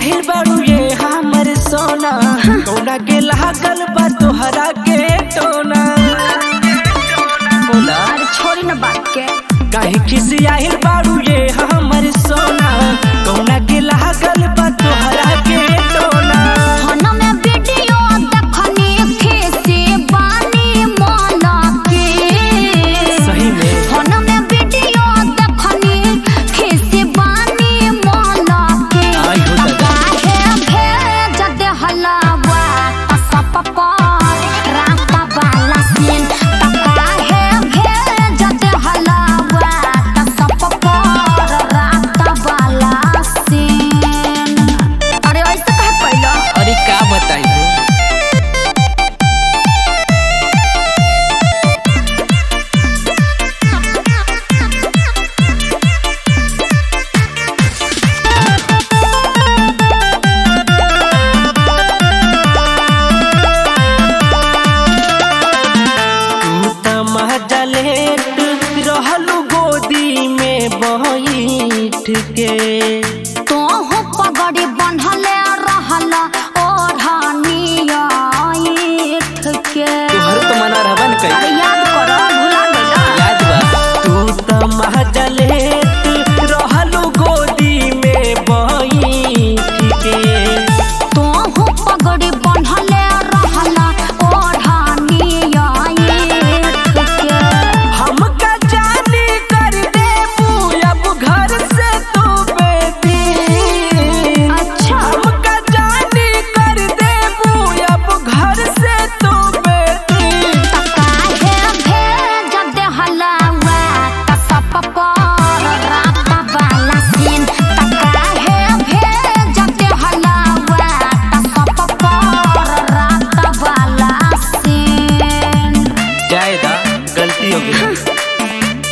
आहिल बाड़ू ये हमर सोना कौना के लागल बा तोहरा के टोना बोला अरे छोड़ी न बात के काहे खिसी आहिल बाड़ू ये हमर सोना कौना के लागल बा तोहरा के टोना फोन में वीडियो देखनी खीसी बानी मौला के सही में फोन में वीडियो देखनी खीसी बानी मौला के आई हो दादा। काहे भेज दे हलावा असप पर रात वाला सीन काहे भेज दे हलावा असप पर रात वाला सीन अरे ऐसे कहे पहिला अरे का बताई हो तू त महजलेट रहलू गोदी में बैठ के तो हो पगड़ी बंधले रहल ओढ़निया ईठ के तोहर तो मना रहबा न अरे कई याद करो भुला गइला याद बा तू त महजलेट रहलू गोदी में बैठ के तो हो पगड़ी बंधले रहल ओढ़निया ईठ के हमका जानी कर देबू अब घर से तू बेटी अच्छा हमका जानी कर देबू अब घर से तू बेटी काहे भेज दे हलावा कसप पर रात वाला सीन काहे भेज दे हलावा कसप पर रात वाला सीन जायदा गलती हो गई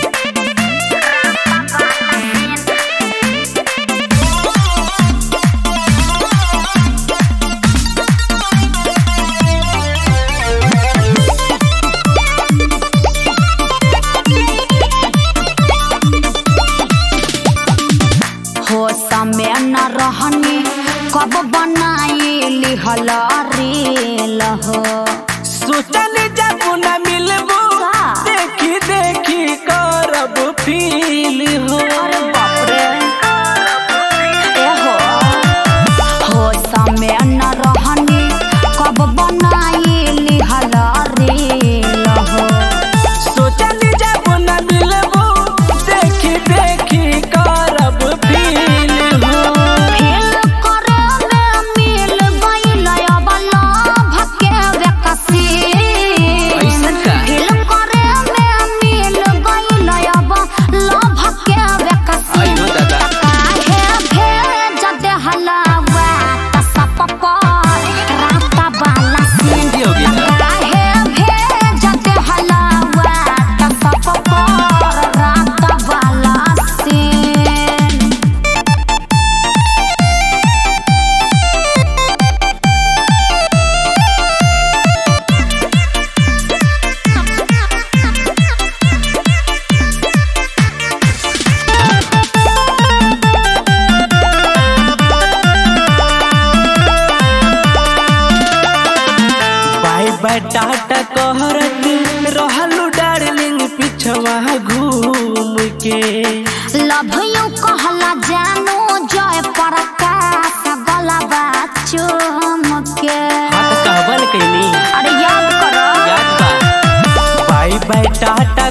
हो समय न रहनी कब बनाई हल रील हो सोचल जब न मिलबू का? देखी देखी करब फील हो अरे बाप रे ए हो हो समय न रहनी कब बनाई हल रील हो सोचल जब न मिलबू देखी देखी करब फील हो फेल करे में मिल गइल अब लभ के बेकसी ऐसन का? फेल करे में मिल गइल अब लभ के बेकसी आई हो दादा। काहे भेज दे हलावा कसप पर रात वाला सीन गलती हो गई ना काहे भेज दे हलावा कसप पर रात वाला सीन बाय बाय टाटा कहरत रहलू डार्लिंग पिछवा घूम के लव यू कहला जानू जय प्रकाश गलबा चुमके हाँ तो कहबल कैनी अरे याद करो याद बा बाय बाय टाटा